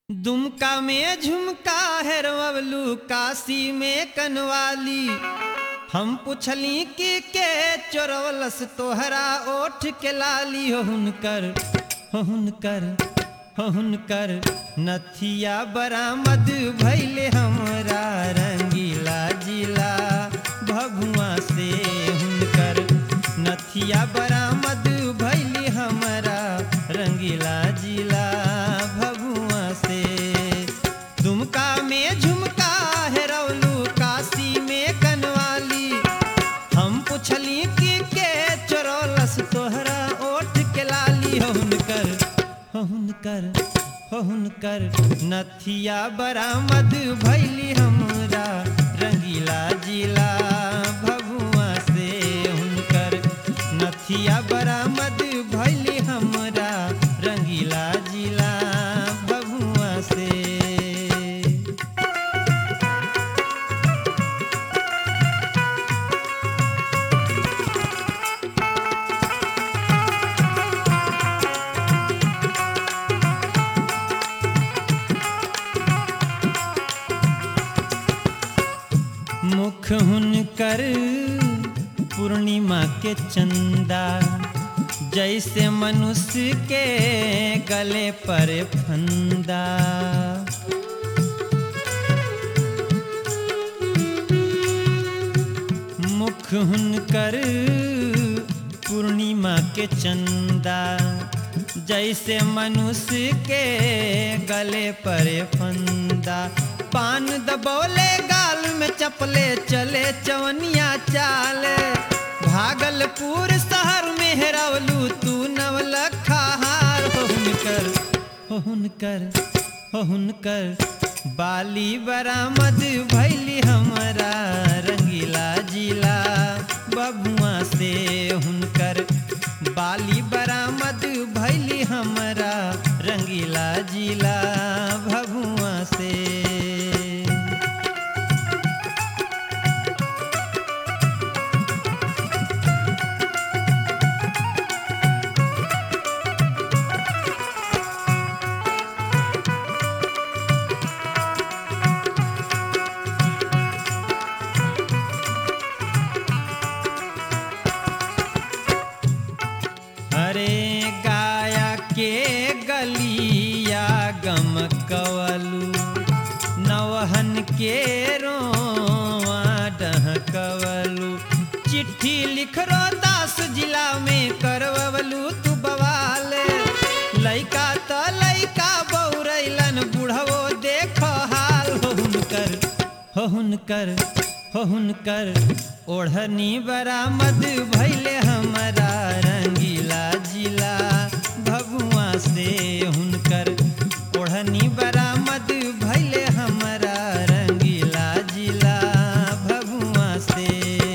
दुमका में झुमका हेरवलू काशी में कनवाली हम पुछली कि के चोरवलस तोहरा ओठ के लाली हो हुनकर हो हुनकर हो हुनकर नथिया बरामद भैले हमरा रंगीला जिला भभुआ से हुनकर नथिया बरामद भैली हमरा रंगीला जिला भभुआ से दुमका में झुमका हेरौलू काशी में कनवाली हम पुछली कि के चोरौलस तोहरा ओठ के लाली हो हुनकर हो हुनकर हो हुनकर नथिया बरामद भैली हमरा रंगीला जिला भभुआ से हुनकर नथिया बरामद भैली हमरा रंगीला जिला भभुआ से मुख हुनकर पूर्णिमा के चंदा जैसे मनुष्य के गले पर फंदा मुख हुनकर पूर्णिमा के चंदा जैसे मनुष्य के गले पर फंदा पान दबोले गाल में चपले चले चवनिया चाल भागलपुर शहर में हेरवलू तू नवलखा हार हो हुनकर हो हुनकर हो हुनकर बाली बरामद भैली हमरा रंगीला जिला बबुआ से हुनकर बाली बरामद भैली हमरा रंगीला जिला भभुआ से अरे गाया के गलिया गम कवलू नवहन के रोआ डहकवलू चिट्ठी लिख रो दास जिला में करवलू तू बवाल लइका त लइका बौरैलन बुढ़वो देख हाल हो हुनकर हो हुनकर हो हुनकर ओढ़नी बरामद भैले हमरा रंगीला जिला भगुआ से हुनकर ओढ़नी बरामद भैले हमरा रंगीला जिला भगुआ से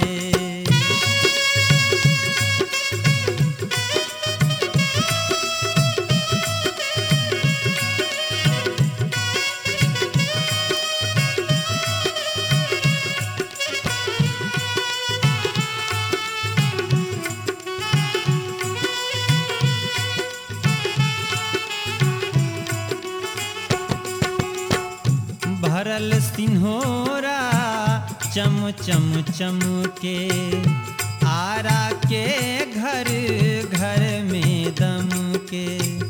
भरल सिन्होरा चम चम चम के आरा के घर घर में दम के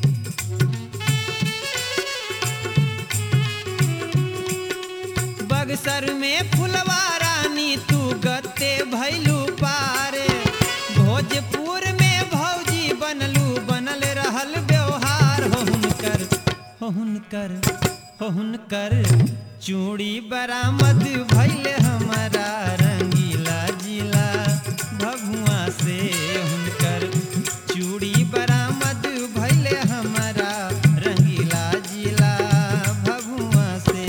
बगसर में फुलवा रानी तू गत्ते भैलू पारे भोजपुर में भौजी बनलू बनल रहल व्यवहार हो हुनकर हो हुनकर हो हुनकर चूड़ी बरामद भैले हमारा रंगीला जिला भभुआ से हुनकर चूड़ी बरामद भैले हमारा रंगीला जिला भभुआ से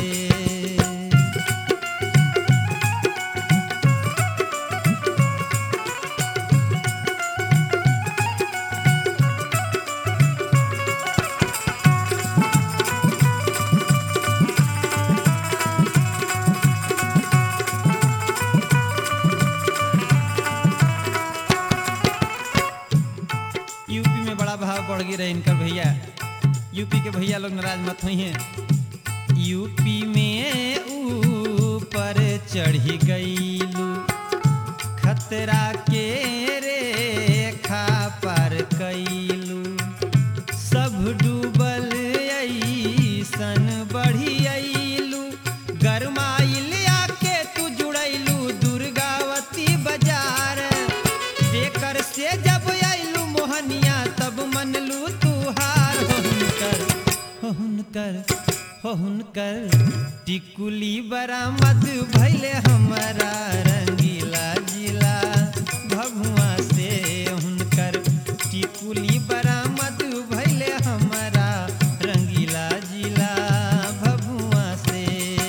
यूपी में बड़ा भाव बढ़ गई रहे इनकर भैया यूपी के भैया लोग नाराज मत हुई हैं यूपी में ऊपर चढ़ी गईलू खतरा के रेखा पार कैलू सब डूबल ऐसन बढ़ी अइलू गरमाइल आके तू जुड़ैलू दुर्गावती बाजार देकर से जब अइलू मोहनिया तब मनलू तू हार हो हुनकर हो हुनकर हो हुनकर टिकुली बरामद भैले हमारा रंगीला जिला भभुआ से हुनकर टिकुली बरामद भैले हमारा रंगीला जिला भभुआ से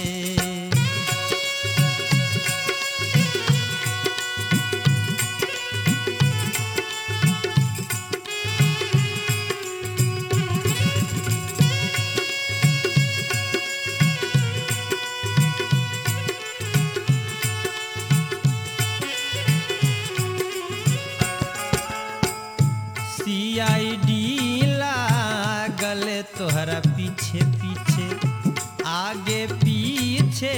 सीआईडी लागल तोहरा पीछे पीछे आगे पीछे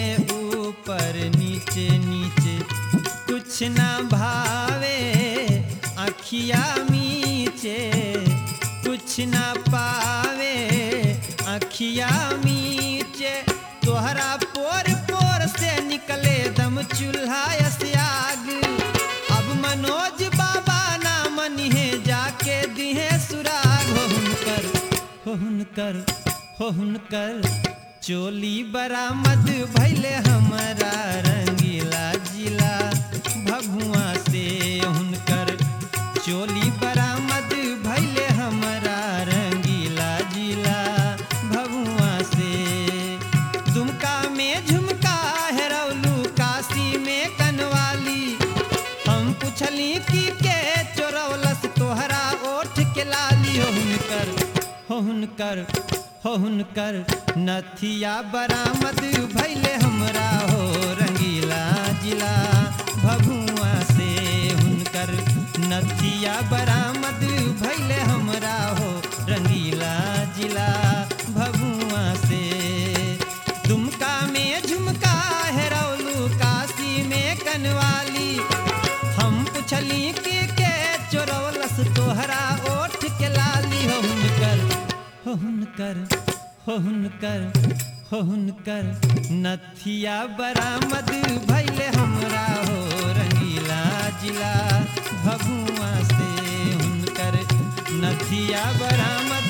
ऊपर नीचे नीचे कुछ ना भावे अखिया मीचे कुछ ना पावे अखिया मीचे तोहरा पोर पोर से निकले दम चूल्हा आग अब मनोज बाबा ना मनिहे जाके दिहे सुराग हो हुनकर हो हुनकर हो हुनकर चोली बरामद भैले हमारा रंगीला जिला भभुआ से हुनकर चोली बरामद भैले हमारा रंगीला जिला भभुआ से दुमका में झुमका हेरौलू काशी में कनवाली हम पुछली कि के चोरौलस तोहरा ओठ के लाली हो हुनकर हो हुनकर हो हुनकर नथिया बरामद भैले हमरा हो रंगीला जिला भभुआ से हुनकर नथिया बरामद भैले हमरा हो रंगीला जिला भभुआ से दुमका में झुमका हेरौलू काशी में कनवाली हम पुछली कि के चोरौलस तोहरा ओठ के लाली हो हुनकर हो हुनकर हो हुनकर हो हुनकर नथिया बरामद भैले हमरा हो रंगीला जिला भभुआ से हुनकर नथिया बरामद